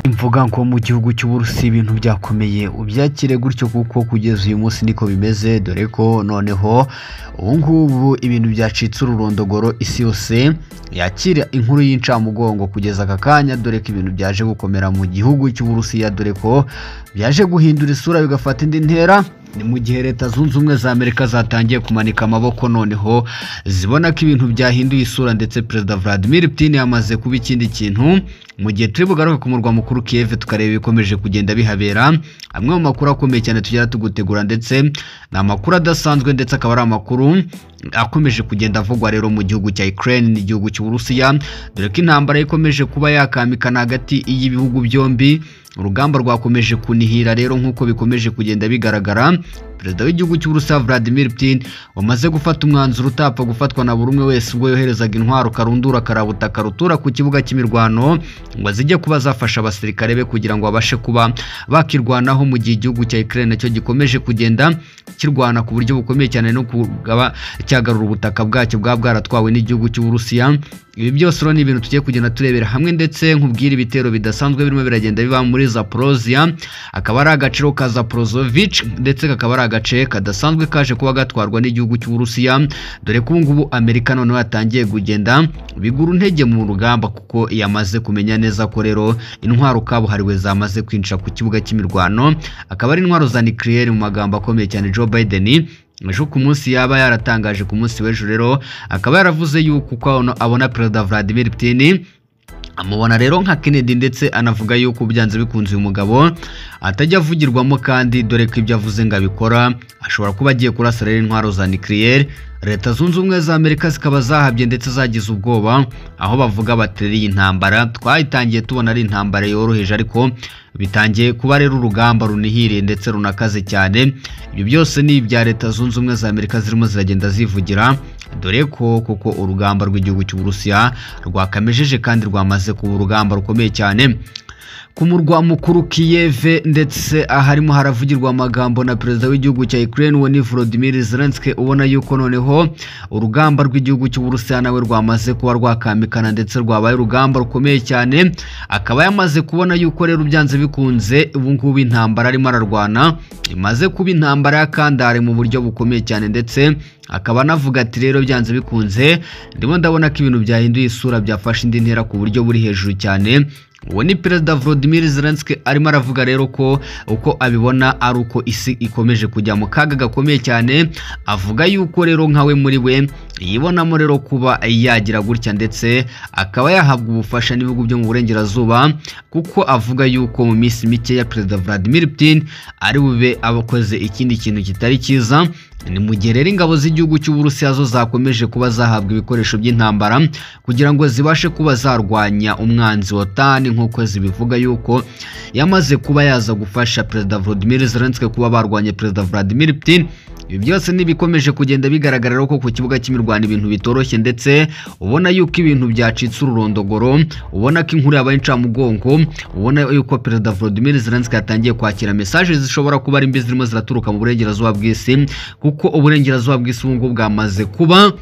mvuga nko mu gihugu cy'Uburusiya ibintu byakomeye ubyakire gutyo kuko kugeza uyu munsi niko bimeze dore ko noneho ubu ngubu ibintu byacitse ururondogoro isi yose yakira inkuru y'incamugongo kugeza aka kanya dore ko ibintu byaje gukomera mu gihugu cy'Uburusiya dore ko byaje guhindura isura bigafata indi ntera ni mu gihe leta zunze ubumwe za amerika zatangiye kumanika amaboko noneho zibona ko ibintu byahinduye isura ndetse perezida vladimir putin yamaze kuba ikindi kintu mu gihe turi bugaruke ku murwa mukuru kiev tukareba ibikomeje kugenda bihabera amwe mu makuru akomeye cyane tugera tugutegura ndetse ni amakuru adasanzwe ndetse akaba ari amakuru akomeje kugenda avugwa rero mu gihugu cya Ukraine n'igihugu cy'Uburusiya dore ko intambara ikomeje kuba yakamikana hagati y'ibihugu byombi urugamba rwakomeje kunihira rero nk'uko bikomeje kugenda bigaragara perezida w'igihugu cy'Uburusiya Vladimir Putin wamaze gufata umwanzuro utapfa gufatwa na buri umwe wese ubwo yoherezaga intwaro karundura karabuta karutura ku kibuga cy'imirwano ngo zijye kuba zafasha abasirikare be kugira ngo babashe kuba bakirwanaho mu gihe igihugu cya Ukraine nacyo gikomeje kugenda kirwana ku buryo bukomeye cyane no kugaba cyagarura ubutaka bwacyo bwa bwaratwawe n'igihugu cy'Uburusiya ibi byose rero ni ibintu tugiye kugenda turebera hamwe ndetse nkubwira ibitero bidasanzwe birimo biragenda biba muri Zaporozhia akaba ari agaciro ka Zaporozovich ndetse kakaba ari agace kadasanzwe kaje kuba gatwarwa n'igihugu cy'Uburusiya dore ko ubungubu Amerika noneho yatangiye kugenda bigura intege mu rugamba kuko yamaze kumenya neza ko rero intwaro kabuhariwe zamaze kwinjira ku kibuga cy'imirwano akaba ari intwaro za nucleaire mu magambo akomeye cyane Joe Biden ejo ku munsi yaba yaratangaje ku munsi w'ejo rero akaba yaravuze yuko uko abona perezida Vladimir Putin amubona rero nka Kennedy ndetse anavuga yuko byanze bikunze uyu mugabo atajya avugirwamo kandi dore ko ibyo avuze ngo abikora ashobora kuba agiye kurasa rero intwaro za nucleaire leta zunze ubumwe za amerika zikaba zahabye ndetse zagize ubwoba aho bavuga batereye intambara twayitangiye tubona ari intambara yoroheje ariko bitangiye kuba rero urugamba runihiriye ndetse runakaze cyane ibyo byose ni ibya leta zunze ubumwe za amerika zirimo ziragenda zivugira dore ko kuko urugamba rw'igihugu cy'uburusiya rwakamejeje kandi rwamaze kuba urugamba rukomeye cyane ku murwa mukuru Kiev ndetse aharimo haravugirwa amagambo na perezida w'igihugu cya Ukraine ni Volodymyr Zelensky ubona yuko noneho urugamba rw'igihugu cy'Uburusiya nawe rwamaze kuba rwakamikana ndetse rwabaye urugamba rukomeye cyane akaba yamaze kubona yuko rero byanze bikunze ubu ngubu intambara arimo ararwana imaze kuba intambara y'akandare mu buryo bukomeye cyane ndetse akaba anavuga ati rero byanze bikunze ndimo ndabona ko ibintu byahinduye isura byafashe indi ntera ku buryo buri hejuru cyane uwo ni perezida Volodymyr Zelensky arimo aravuga rero ko uko abibona ari uko isi ikomeje kujya mu kaga gakomeye cyane avuga yuko rero nkawe muri we yibonamo rero kuba yagira gutya ndetse akaba yahabwa ubufasha n'ibihugu byo mu burengerazuba kuko avuga yuko mu minsi mikeya perezida Vladimir Putin ari bube abakoze ikindi kintu kitari cyiza ni mu gihe rero ingabo z'igihugu cy'uburusiya zo zakomeje kuba zahabwa ibikoresho by'intambara kugira ngo zibashe kuba zarwanya umwanzi wa tani nk'uko zibivuga yuko yamaze kuba yaza gufasha perezida Volodymyr Zelensky kuba barwanya perezida Vladimir Putin ibi byose ntibikomeje kugenda bigaragarira ko ku kibuga cy'imirwano ibintu bitoroshye ndetse ubona yuko ibintu byacitse ururondogoro ubona ko inkuru yabaye incamugongo ubona yuko perezida Volodymyr Zelensky yatangiye kwakira mesaje zishobora kuba ari mbi zirimo ziraturuka mu burengerazuba bw'isi kuko uburengerazuba bw'isi ubu ngubu bwamaze kuba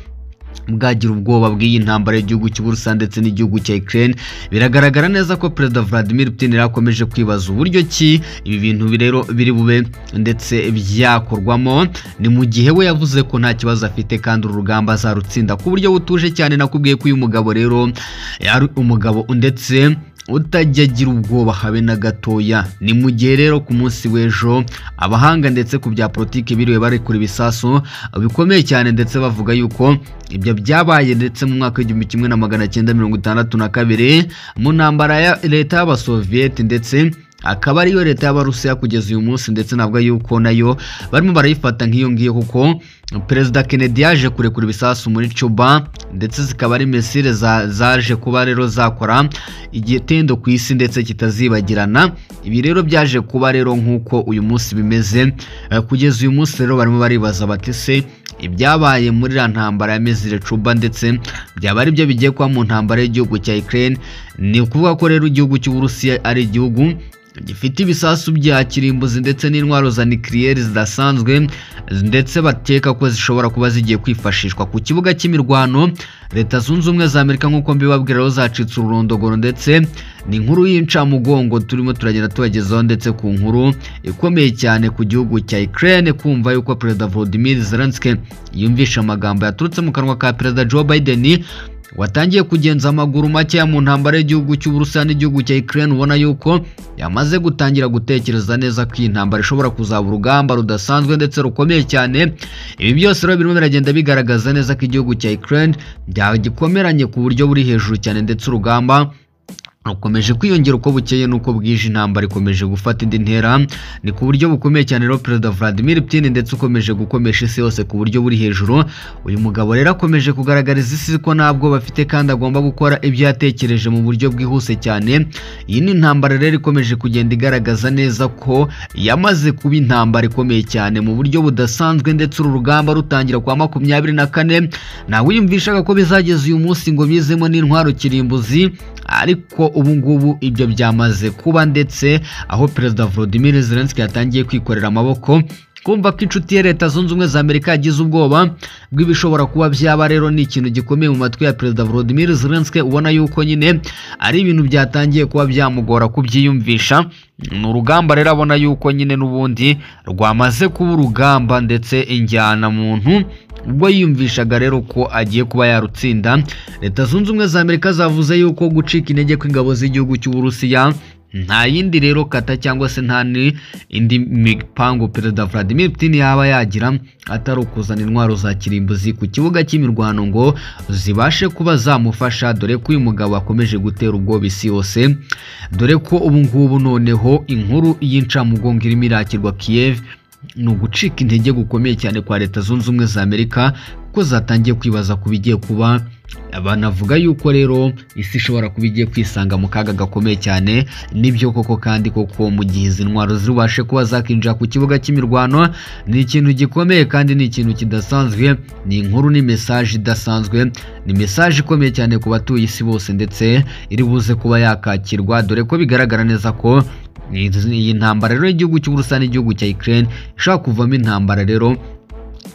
bwagira ubwoba bw'iyi ntambara y'igihugu cy'Uburusiya ndetse n'igihugu cya Ukraine biragaragara neza ko perezida Vladimir Putin yarakomeje kwibaza uburyo ki ibi bintu rero biri bube ndetse byakorwamo ni mu gihe we yavuze ko nta kibazo afite kandi uru rugamba azarutsinda ku buryo butuje cyane nakubwiye ko uyu mugabo rero ari umugabo ndetse utajya agira ubwoba habe na gatoya ni mu gihe rero ku munsi w'ejo abahanga ndetse ku bya politiki biriwe barekura ibisasu bikomeye cyane ndetse bavuga yuko ibyo byabaye ndetse mu mwaka w'igihumbi kimwe na magana cyenda mirongo itandatu na kabiri mu ntambara ya leta y'abasoviyeti ndetse akaba ariyo leta y'abarusiya kugeza uyu munsi ndetse navuga yuko nayo barimo barayifata nk'iyo ngiyo kuko perezida Kennedy yaje kurekura ibisasu muri Cuba ndetse zikaba ari misile zaje kuba rero zakora igitendo ku isi ndetse kitazibagirana ibi rero byaje kuba rero nk'uko uyu munsi bimeze kugeza uyu munsi rero barimo baribaza bati se ibyabaye muri la ntambara ya misile Cuba ndetse byaba ari byo bigiye kuba mu ntambara y'igihugu cya Ukraine ni ukuvuga ko rero igihugu cy'Uburusiya ari igihugu gifite ibisasu bya kirimbuzi ndetse n'intwaro za nikiriyeri zidasanzwe ndetse bakeka ko zishobora kuba zigiye kwifashishwa ku kibuga cy'imirwano leta zunze ubumwe za amerika nk'uko mbibabwira aho zacitse ururondogoro ndetse ni inkuru y'incamugongo turimo turagenda tubagezaho ndetse ku nkuru ikomeye cyane ku gihugu cya Ukraine kumva yuko perezida Volodymyr Zelensky yumvishe amagambo yaturutse mu kanwa ka perezida Joe Biden watangiye kugenza amaguru makeya mu ntambara y'igihugu cy'uburusiya n'igihugu cya Ukraine ubona yuko yamaze gutangira gutekereza neza ko iyi ntambara ishobora kuzaba urugamba rudasanzwe ndetse rukomeye cyane ibi byose rero birimo biragenda bigaragaza neza ko igihugu cya Ukraine byagikomeranye ku buryo buri hejuru cyane ndetse urugamba rukomeje kwiyongera uko bukeye n'uko bwije intambara ikomeje gufata indi ntera ni ku buryo bukomeye cyane rero perezida Vladimir Putin ndetse ukomeje gukomesha isi yose ku buryo buri hejuru uyu mugabo rero akomeje kugaragariza isi ko ntabwo bafite kandi agomba gukora ibyo yatekereje mu buryo bwihuse cyane iyi ni intambara rero ikomeje kugenda igaragaza neza ko yamaze kuba intambara ikomeye cyane mu buryo budasanzwe ndetse uru rugamba rutangira kwa makumyabiri na kane ntawe wiyumvishaga ko bizageza uyu munsi ngo bizemo n'intwaro kirimbuzi ariko ubu ngubu ibyo byamaze kuba ndetse aho perezida Volodymyr Zelensky yatangiye kwikorera amaboko kumva ko inshuti ya leta zunze ubumwe za amerika yagize ubwoba bw'ibishobora kuba byaba rero ni ikintu gikomeye mu matwi ya perezida Volodymyr Zelensky ubona yuko nyine ari ibintu byatangiye kuba byamugora kubyiyumvisha ni urugamba rero abona yuko nyine n'ubundi rwamaze kuba urugamba ndetse injyana muntu ubwo yiyumvishaga rero ko agiye kuba yarutsinda leta zunze ubumwe za amerika zavuze yuko gucika intege kw'ingabo z'igihugu cy'uburusiya nta yindi rero kata cyangwa se nta indi mipango perezida Vladimir Putin yaba yagira atari ukuzana intwaro za kirimbuzi ku kibuga cy'imirwano ngo zibashe kuba zamufasha dore ko uyu mugabo akomeje gutera ubwoba isi yose dore ko ubu ngubu noneho inkuru y'incamugongo irimo irakirwa Kiev ni ugucika intege gukomeye cyane kwa leta zunze ubumwe za amerika kuko zatangiye kwibaza ku bigiye kuba banavuga yuko rero isi ishobora kuba igiye kwisanga mu kaga gakomeye cyane nibyo koko kandi koko mu gihe izi ntwaro zibashe kuba zakinjira ku kibuga cy'imirwano ni ikintu gikomeye kandi ni ikintu kidasanzwe ni inkuru ni mesaje idasanzwe ni mesaje ikomeye cyane ku batuye isi bose ndetse iri buze kuba yakakirwa dore ko bigaragara neza ko iyi ntambara rero y'igihugu cy'uburusiya n'igihugu cya Ukraine ishobora kuvamo intambara rero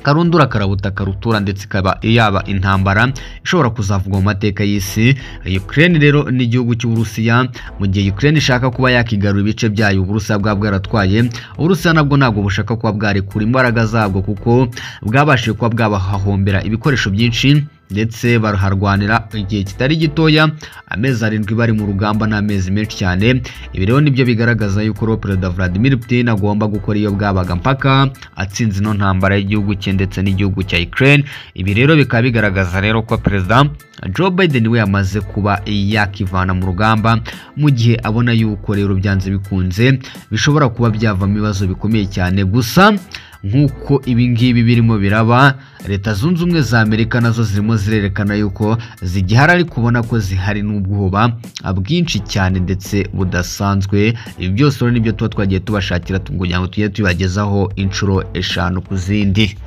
karundura karabutaka rutura ndetse ikaba yaba intambara ishobora kuzavugwa mu mateka y'isi Ukraine rero n'igihugu cy'uburusiya mu gihe Ukraine ishaka kuba yakigarura ibice byayo uburusiya bwaba bwaratwaye uburusiya nabwo ntabwo bushaka kuba bwarekura imbaraga zabwo kuko bwabashije kuba bwabahahombera ibikoresho byinshi ndetse baraharwanira igihe kitari gitoya amezi arindwi bari mu rugamba n'amezi menshi cyane ibi rero nibyo bigaragaza yuko rero perezida Vladimir Putin agomba gukora iyo bwabaga mpaka atsinze ino ntambara y'igihugu cye ndetse n'igihugu cya Ukraine ibi rero bikaba bigaragaza rero ko perezida Joe Biden we yamaze kuba yakivana mu rugamba mu gihe abona yuko rero byanze bikunze bishobora kuba byavamo ibibazo bikomeye cyane gusa nk'uko ibingibi birimo biraba leta zunze ubumwe za amerika nazo zirimo zirerekana yuko zigihari ariko ubona ko zihari n'ubwoba bwinshi cyane ndetse budasanzwe ibi byose rero nibyo tuba twagiye tubashakira kugira ngo tujye tubagezaho inshuro eshanu ku zindi